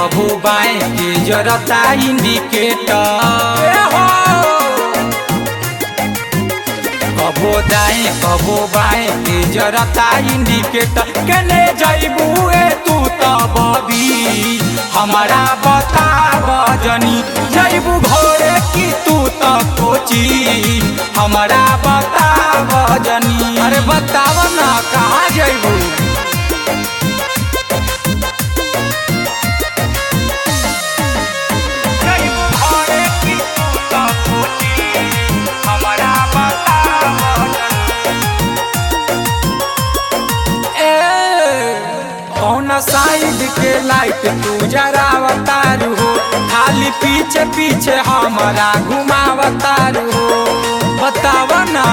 कबो बाएं के जरता इंडिकेटर कबो दाएं कबो बाएं के जरता इंडिकेटर केने जइबू ए तू त बबी हमारा बताब जनी जइबू घरे की तू त कोची हमारा बताब जनी अरे बताव ना कहाँ जइबू जइबू घरे की तू त कोची हमारा बताब जनी ए कौन साइड के लाइट तू जरावतारू हो खाली पीछे पीछे हमारा घुमावतारू हो बताव ना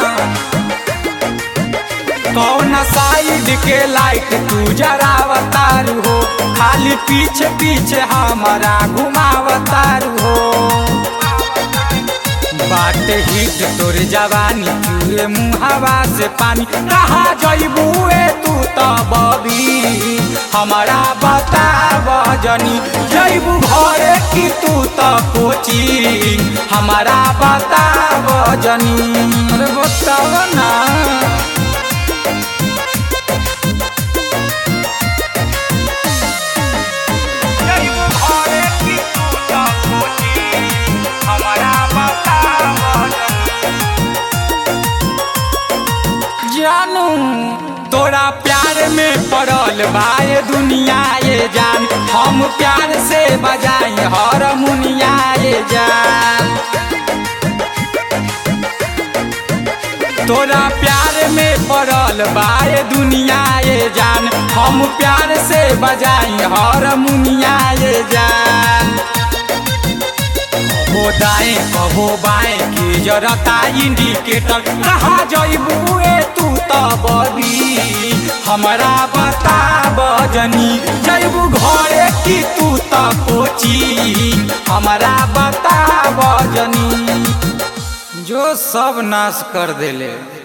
कौन साइड के लाइट तू जरावतारू हो खाली पीछे पीछे हमारा घुमावतारू हो बाट हिट तोर जवानी चूहे मुहावा से पानी कहाँ जइबू ए तू त बबी हमारा बताब जनी जइबू घरे की तू त कोची हमारा बताब जनी अरे बताब ना जइबू घरे की तू त कोची हमारा बताब जानू तोरा प्यार में पड़ल बाए दुनिया ये जान हम प्यार से बजाई हर मुनिया ये जान तोरा प्यार में पड़ल बाए दुनिया ये जान हम प्यार से बजाई हर मुनिया ये जान कबो दाएं कबो बाएं की जरता इंडिकेटर कहाँ जइबू ए तू त बबी हमारा बताब जनी जइबू घरे की तू त कोची हमारा बताब जनी जो सब नाश कर देले